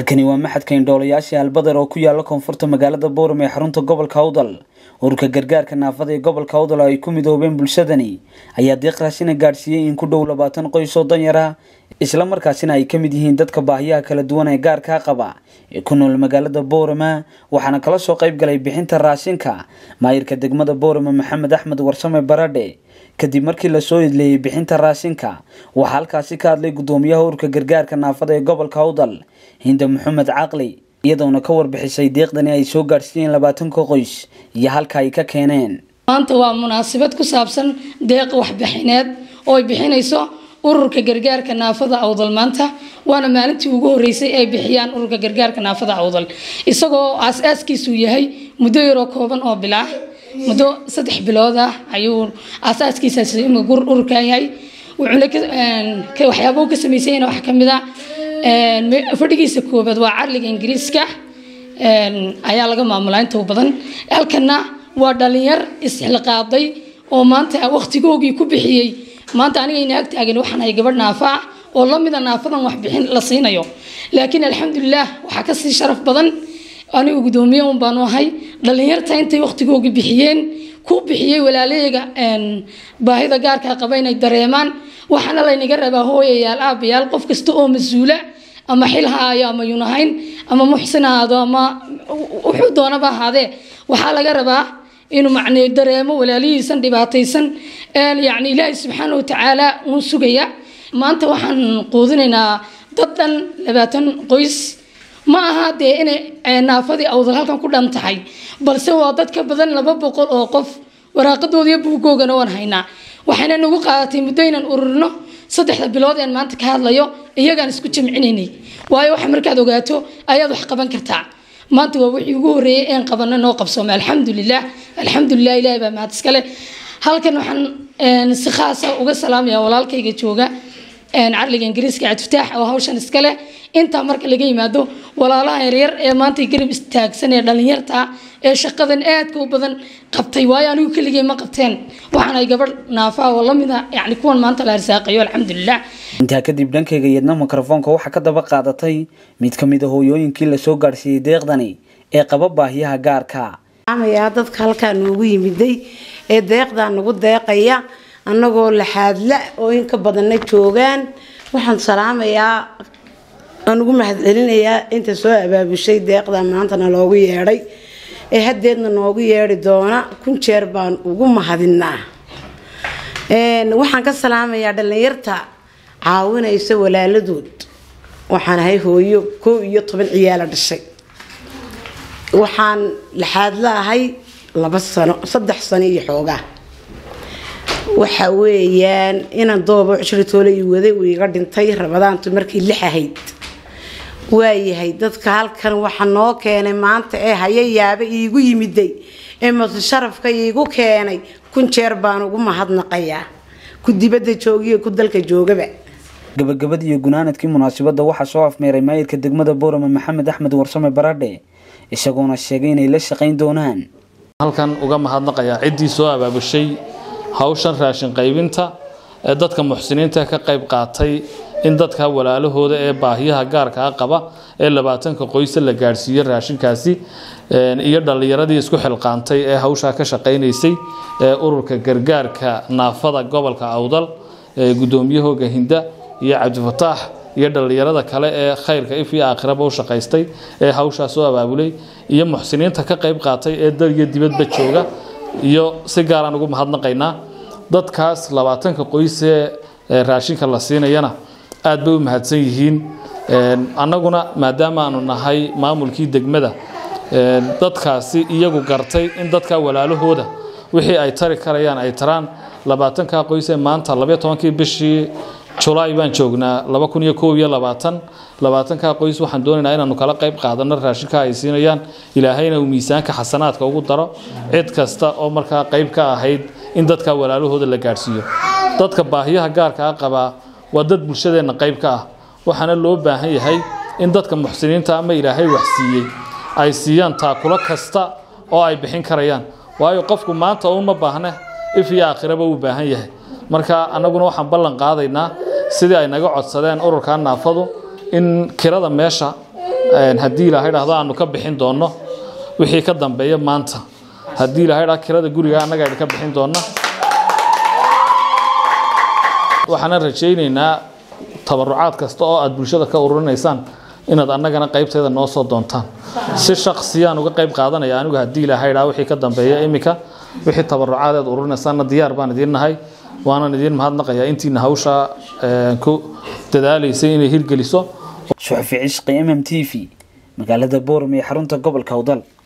halkani waa maxadka indhoolayaasha albadar oo ku yaala koonfurta magaalada bowram ee xarunta gobolka awdal ururka gargaarka naafada ee gobolka awdal oo ay ku midoobeen bulshadani ayaa deeq raashina gaadhsiiyey in ku dhow labaatan qoys oo danyar ah isla markaasina ay ka mid yihiin dadka baahiyaha kala duwan ee gaarkaa qaba ee ku nool magaalada bowrama waxaana kala soo qayb galay bixinta raashinka maayirka degmada bowrama maxamed axmed warsame baradhe kadib markii lasoo idleeyey bixinta raashinka waxaa halkaasi ka hadlay gudoomiyaha ururka gargaarka naafada ee gobolka awdal hinda maxamed caqli iyadoona ka warbixisay deeqdani ay soo gaadhsiiyeen labaatanka qoys iyo halka ay ka keeneen maanta waa munaasabad ku saabsan deeq waxbixineed oo ay bixinayso ururka gargaarka naafada awdal maanta waana maalintii ugu horeysay ay bixiyaan ururka gargaarka naafada awdal isagoo aas-aaskiisu yahay muddo yaroo kooban oo bilaah muddo saddex bilood ah ayuu aasaaskiisaas ururkan yahay wuxuuna waxyaaba ka samaysayna wax kamid a fadhigiisa koobaad waa carliga ingiriiska ayaa laga maamulaa inta badan halkana waa dhalinyar isxilqaaday oo maanta waqtigoogii ku bixiyey maanta aniga ina agtaagan waxaan ahay gabadh naafa ah oo lamida naafadan waxbixin la siinayo laakiin alxamdulilah waxaa kasii sharaf badan anigu gudoomiye un baanu ahay dhalinyarta intay waqtigoogi bixiyeen ku bixiyey walaalayga baahida gaarkaa qaba inay dareemaan waxaana laynaga rabaa hooyayaal aabayaal qof kasta oo mas-uula ama xil ha ayo ama yunahayn ama muxsin ahaado ama wuxuu doonaba ahaadee waxaa laga rabaa inuu macnee dareemo walaalihiisan dhibaataysan yani ilaahay subxaana watacaala uun sugaya maanta waxaan quudinaynaa dad dhan labaatan qoys ma aha dee inay naafadii awdal halkan ku dhan tahay balse waa dad ka badan laba boqol oo qof waraaqadoodiiyo buugoogana waan haynaa waxayna nagu qaadatay muddo inaan ururino saddexda bilood een maanta ka hadlayo iyagaan isku jamcinaynay waayo waxa markaad ogaato ayaad wax qaban kartaa maanta waa wixii ugu horreeyay een qabana noo qabsoomay alxamdulilah alxamdulilah ilahi baa mahad iskale halkan waxaan si khaasa uga salaamaya walaalkayga jooga carliga ingiriiska cabdifataax oo hawshan iskale intaa marka laga yimaado walaalaha yaryar ee maanta garab istaagsan ee dhalinyarta ee shaqadan aadka u badan qabtay waayo anigu keligay ma qabteen waxaan ay gabadh naafa oo lamid a yani kuwan maanta la arsaaqayo alxamdulilah intaa kadib dhankayga yadna mikrofoonka waxaa ka daba qaadatay mid ka mid a hooyooyinkii lasoo gaadhsiiyey deeqdani ee qaba baahiyaha gaarka amayaa dadka halkaa noogu yimiday ee deeqdaa nagu deeqaya annagoo laxaadla oo inka badanna joogaan waxaan salaamayaa aan ugu mahadcelinayaa inta soo abaabushay deeqda maantana loogu yeedhay ee haddeedna noogu yeedhi doona kun jeer baan ugu mahadinaa waxaan ka salaamayaa dhallinyarta caawinaysa walaaladood waxaan ahay hooyo koob iyo toban ciyaala dhashay waxaan laxaadla ahay laba sano saddex sano iyo xoogaa waxa weeyaan inaan doobo cushritoole ii waday uu iga dhintay rabadaantu markii lix ahayd waayahay dadka halkan waxa noo keenay maanta ee haya yaaba iigu yimiday ee mase sharafka iigu keenay kun jeer baan ugu mahadnaqayaa ku dibadda joogiyo ku dalka joogaba gabagabadii iyo gunaanadkii munaasabadda waxaa soo afmeeray maayirka degmada boorama maxamed axmed warsame baradhe isagoona sheegay inay la shaqayn doonaan halkan uga mahadnaqayaa ciddii soo abaabushay hawshan raashin qaybinta ee dadka muxsiniinta ka qayb qaatay in dadka walaalahooda ee baahiyaha gaarkaa qaba ee labaatanka qoysa la gaadhsiiyo raashinkaasi iyo dhallinyaradii isku xilqaantay ee hawshaa ka shaqaynaysay ee ururka gargaarka naafada gobolka awdal ee gudoomiyahooga hinda iyo cabdifataax iyo dhallinyarada kale ee khayrka if iyo aakhiraba u shaqaystay ee hawshaa soo abaabulay iyo muxsiniinta ka qayb qaatay ee dal iyo dibadba jooga iyo si gaaraan ugu mahadnaqaynaa dadkaas labaatanka qoysee raashinka la siinayana aad bay u mahadsan yihiin annaguna maadaama aanu nahay maamulkii degmada dadkaasi iyagu gartay in dadka walaalahooda wixii ay tari karayaan ay taraan labaatanka qoysee maanta labaiyo tobankii bishii julaay baan joognaa laba kun iyo koob iyo labaatan labaatanka qoys waxaan doonaynaa inaanu kala qayb qaadano raashinka ay siinayaan ilaahayna uu miisaanka xasanaadka ugu daro cid kasta oo markaa qayb ka ahayd in dadka walaalahooda la gaadhsiiyo dadka baahiyaha gaarkaa qabaa waa dad bulshadeenna qayb ka ah waxaana loo baahan yahay in dadka muxsiniinta ama ilaahay wax siiyey ay siiyaan taakulo kasta oo ay bixin karayaan waayo qofku maanta uun ma baahne if iyo aakhiraba uu baahan yahay marka annaguna waxaan ballan qaadaynaa sidii ay naga codsadeen ururka naafadu in kirada meesha haddii ilaahay dhahdo aanu ka bixin doonno wixii ka dambeeya maanta haddii ilaahay dhahdo kirada guriga annaga aynu ka bixin doonna waxaana rajaynaynaa tabarucaad kasta oo aad bulshada ka ururinaysaan inaad annagana qaybteeda noo soo doontaan si shaqsiyaan uga qayb qaadanaya anigu haddii ilaahay dhaa wixii ka dambeeya iminka wixii tabarucaad aad ururinaysaanna diyaar baan idiin nahay waanan idiin mahadnaqayaa intiina hawsha ku dadaalaysay inay hirgeliso shuxfi cishqi m m t v magaalada boorame ee xarunta gobolka awdal